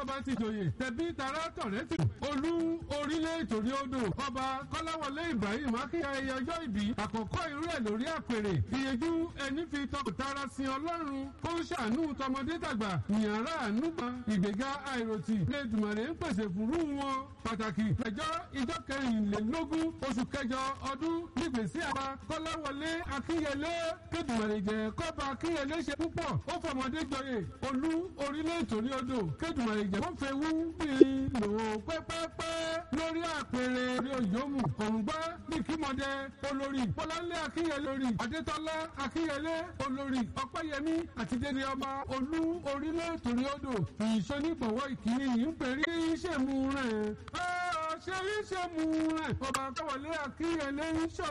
bọ́ba ti jòyè tẹ̀bí tara tọ̀rẹ́ tì olú orílẹ̀ ìtòrí odò ọba kọ́láwọlé ibrahim akínyẹyẹ ọjọ́ ìbí àkọ́kọ́ irú ẹ̀ lórí àpèrè ìyẹjú ẹni fi tọkùtara sin ọlọ́run kó ń ṣàánú tọmọdé tàgbà ìyànrá ànúgbà ìgbéga àìròtì lẹ́dùnmọ̀rẹ́ ń pèsè fúrú wọn pàtàkì ẹjọ́ ìjọ kẹrìnlélógún oṣù kẹjọ ọdún nígbèsí àbá kọ́láwọlé akínyẹlé kédùmọ̀rẹ́ jẹ́ kọ́ba akínyẹlé ṣe púpọ̀ ó fọmọdé jọyè olú orílẹ̀ ìtòrí odò kédùmọ̀rẹ́ jẹ́ wọ́n fẹ́ wú bíi lò pẹ́pẹ́pẹ́ lórí àpèrè òyòmù kọ̀ǹgbá nìkímọ̀dé olórí bọ́láńlé akínyẹlé olórí adétọ́lá akínyẹlé olórí ọpẹ́yẹmí àti dédé ọba olú orílẹ̀ ìtòrí odò ìṣonígbọ̀wọ́ ìkíni yìí ń pèrí ìṣèmú rẹ̀ ṣe ìṣèmú rẹ̀ ọba kọ́wọlé akínyẹlé ń ṣọ